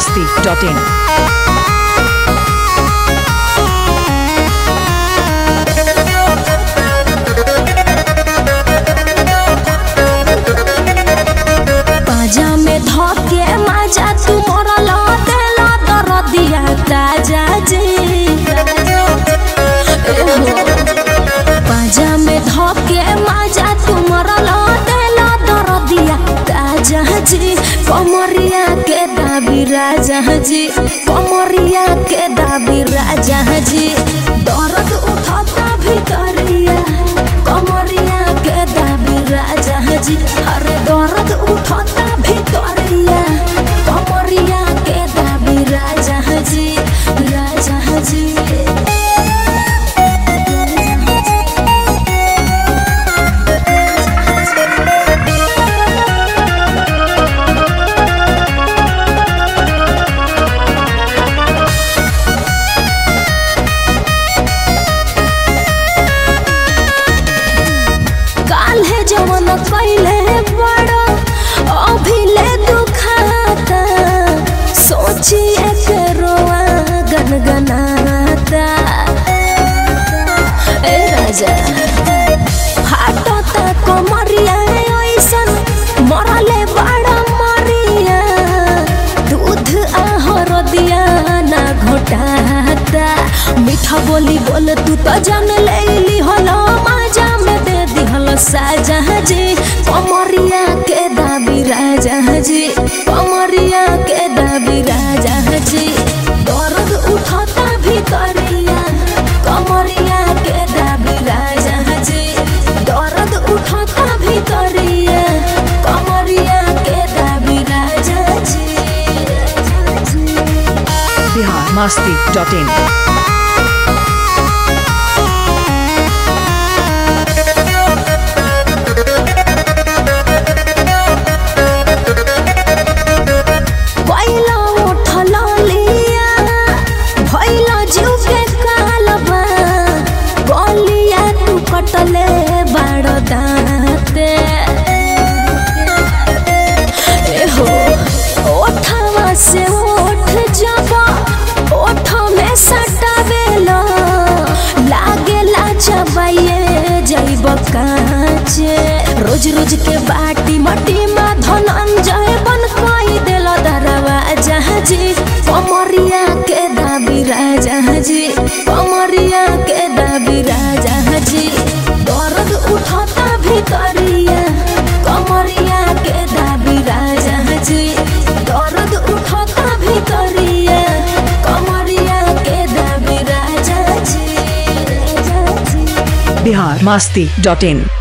masti.in. पाजा में धके माजा तू मरल देला दरदिया ताजा जी पाजा में धके माजा तू मरल देला दरदिया ताजा जी कमरिया के दाबी राजा जी कमरिया के दाबी राजा जी दर्द उठाता भितरिया कमरिया के दाबी राजा जी अरे दर्द उठाता भितरिया कमरिया के दाबी राजा जी राजा जी काल्हे जवन कैले बड़ो अभिले दुखाता सोचिए के रोआ गनगनाता ए राजा फाटता कमरिया ऐसन मरले बड़ा मरिया दूध आहर दिया ना घोटाता मीठा बोली बोल तू तो जान लेली हलो माजा में दे दिहल साजा जी कमरिया के दाबी राजा जी कमरिया के दाबी राजा जी दर्द उठता भितरिया कमरिया के दाबी राजा जी दर्द उठता भितरिया कमरिया के दाबी राजा जी Bihar masti.in. पहिला उठल लिया भइल जीव के कालबा गलिया तू कटले बाड़ दाँते एहो ओठवा से ओठ जब ओठ में सटावेला लागेला चबाइए जैब काचे रोज रोज के बाटी मटी में धनंजय बन कोई दिल दरवा जहाजी कमरिया के दाबी राजा जी कमरिया के दाबी राजा जी दर्द उठता भितरिया कमरिया के दाबी राजा जी दर्द उठता भितरिया कमरिया के दाबी राजा जी राजा जी Bihar masti.in.